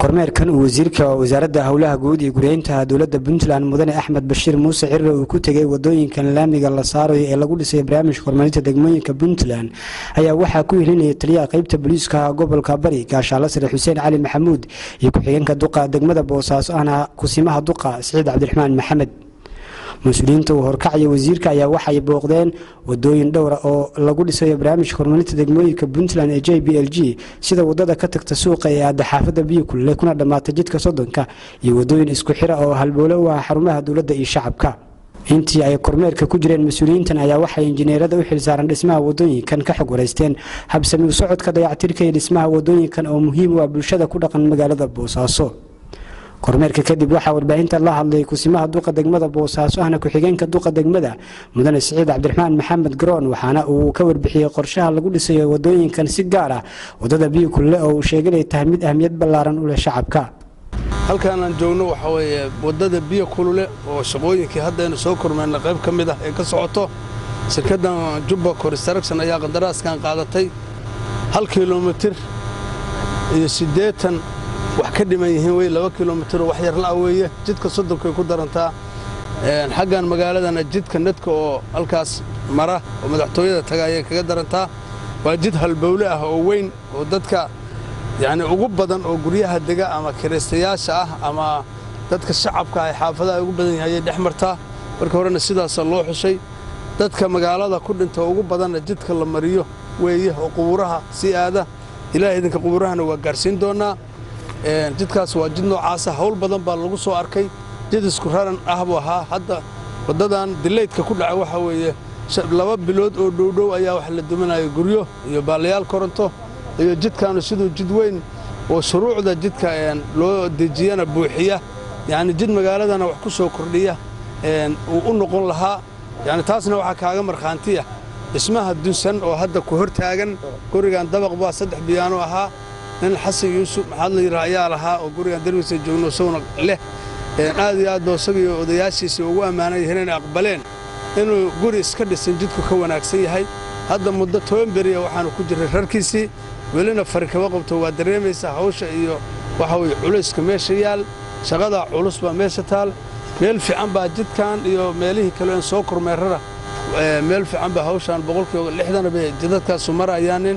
kormeerkan uu wasiirka wasaaradda howlaha guud iyo guryeynta dowladda puntland mudane axmed bashiir muuse cirre uu ku tegay wadooyinkan laamiga la saarayo ee lagu dhisay barnaamijka horumarinta degmooyinka puntland ayaa waxaa ku helinaya taliyaha qeybta booliiska gobolka bari gaashaale sare xuseen cali maxamuud iyo ku-xigeenka duqa degmada boosaaso ahna kusimaha duqa siciid cabdiraxmaan maxamed mas-uuliyiinta uu horkacaya wasiirka ayaa waxay booqdeen wadooyin dhowra oo lagu dhisayo barnaamijka horumarinta degmooyinka puntland ee j b l g sida wadada ka tagta suuqa ee aada xaafada biyo kulule kuna dhammaata jidka soddonka iyo wadooyin isku xira oo halbowle u ah xarumaha dowladda iyo shacabka intii ay kormeerka ku jireen mas-uuliyiintan ayaa waxay injineerada u xilsaaran dhismaha wadooyinkan ka xog wareysteen habsami u socodka dayactirka iyo dhismaha wadooyinkan oo muhiim u ah bulshada ku dhaqan magaalada boosaaso kormeerka kadib waxaa warbaahinta la hadlay kusimaha duqa degmada boosaaso ahna ku-xigeenka duqa degmada mudane siciid cabdiraxmaan maxamed garoon waxaana uu ka warbixiyey qorshaha lagu dhisayo wadooyinkan si gaar ah wadada biyo kulle oo uu sheegay inay tahay mid ahmiyad ballaaran u leh shacabka halkaan aan joogno waxaa weeye waddada biyo kulule oo shaqooyinkii haddaynu soo kormeynna qayb ka mid ah ee ka socoto shirkaddan jubba construction ayaa qandaraaskan qaadatay hal kilomitir iyo siddeetan wax ka dhiman yihiin wey laba kilomitir oo wax yar la'a weeye jidka soddonkay ku darantaa xaggan magaaladana jidka nedka oo halkaas mara oo madaxtooyada taga ayay kaga darantaa waa jid halbowle ah oo weyn oo dadka yacni ugu badan oo guryaha dega ama kiraystayaasha ah ama dadka shacabka ay xaafadaha ugu badan yahay ayay dhex martaa marka horena sidaasa loo xushay dadka magaalada ku dhinta ugu badanna jidka la mariyo weeye oo qubuuraha sii aada ilaah idinka qubuurahana waa gaarsiin doonnaa jidkaas waa jid noocaasa hawl badan baa lagu soo arkay jid isku raran ah buu ahaa hadda waddadan dilaydka ku dhaca waxaa weeye laba bilood oo dhowdhow ayaa wax la duminaya guryo iyo baalayaal koronto iyo jidkaanu siduu jid weyn oo shuruucda jidka loo dejiyana buuxiya yacni jid magaaladana wax ku soo kordhiya uu u noqon lahaa yacni taasna waxaa kaaga markhaantiya dhismaha dunsan oo hadda ku hor taagan gurigan dabaq baa saddex biyaano ahaa nin xasan yuusuf maxaad la yidhaha ayaa lahaa oo gurigan darbiisa joogno isaguna leh aad iyo aad boo isagaiyo odayaashiisii ugu ammaanan yahiin inay aqbaleen inuu guri iska dhisan jidku ka wanaagsan yahay hadda muddo toban beriya waxaanu ku jirray rarkiisii welina fari kama qabto waa dareemaysaa hawsha iyo waxa weye culayska meesha yaal shaqadaa culus baa meesha taal meel fiican baa jidkan iyo meelihii kale en soo kormeerrada meel fiican baa hawshaan boqolkiiba lixdana bay jidadkaasu marayaanin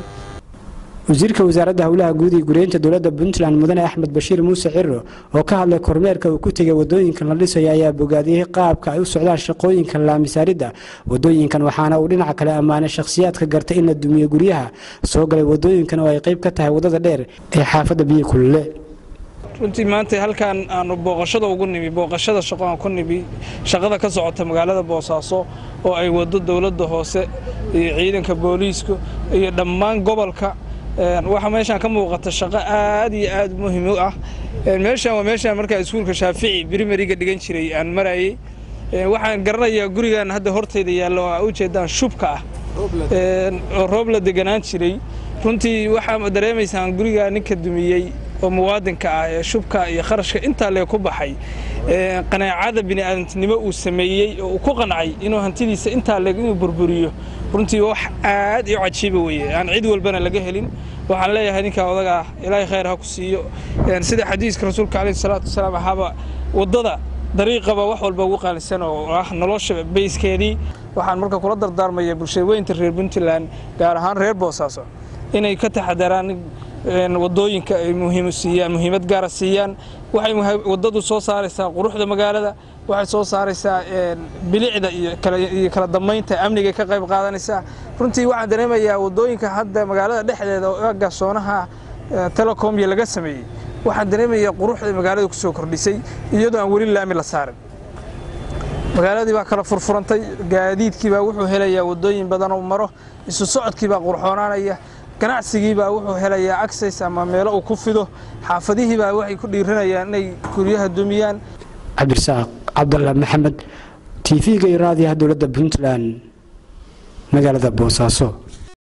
wasiirka wasaaradda howlaha guud iyo guryeynta dowladda puntland mudane axmed bashiir muuse ciro oo ka hadlay kormeerka uu ku tegay wadooyinkan la dhisayo ayaa bogaadiyey qaabka ay u socdaan shaqooyinka laamisaaridda wadooyinkan waxaana uu dhinaca kale ammaanay shakhsiyaadka gartay in la dumiyo guryaha soo galay wadooyinkan oo ay qayb ka tahay waddada dheer ee xaafadda biyo kulule runtii maanta halkaan aanu booqashada ugu nimi booqashada shaqo aan ku nimi shaqada ka socota magaalada boosaaso oo ay waddo dowladda hoose iyo ciidanka booliisku iyo dhammaan gobolka waxaa meeshaan ka muuqata shaqo aad iyo aad muhiim u ah meeshaan waa meeshaan markaa iskuulka shaafici brimariga dhigan jiray aan marayey waxaan garanayaa gurigan hadda hortayda yaallo oo aa ujeedaan shubka ah oo roob la deganaan jiray runtii waxaa dareemaysaan gurigaa ninka dumiyey oo muwaadinka ah ee shubka iyo kharashka intaa lee ku baxay qanaacada bini'aadantinimo uu sameeyey oo uu ku qancay inuu hantidiisa intaa leeg inuu burburiyo runtii wax aad iyo cajiiba weeye aan cid walbana laga helin waxaan leeyahay ninkaa odaga ah ilaahay khayr ha ku siiyo sida xadiiska rasuulka calayhi salaatu wasalaam ahaaba waddada dariiqaba wax walba ugu qaalisan oo ah nolosha bayskeedii waxaan marka kula dardaarmaya bulshada weynta reer puntland gaar ahaan reer boosaaso inay ka taxadaraan wadooyinka ay muhiim siiyaan muhiimad gaara siiyaan waxay waddadu soo saaraysaa quruxda magaalada waxay soo saaraysaa bilicda iyo kala dammaynta amniga ka qayb qaadanaysaa runtii waxaan dareemayaa waddooyinka hadda magaalada dhexdeeda oo garsoonaha telecomya laga sameeyey waxaan dareemayaa quruxda magaalada ku soo kordhisay iyadoo aan weli laami la saarin magaaladii baa kala furfurantay gaadiidkii baa wuxuu helayaa waddooyin badan oo maro isu socodkii baa qurxoonaanaya ganacsigii baa wuxuu helayaa access ama meelo uu ku fido xaafadihii baa waxay ku dhiiranayaan inay guryaha dumiyaan cabdirasaaq cabdalla maxamed t v-ga iyo raadiyaha dowladda puntland magaalada boosaaso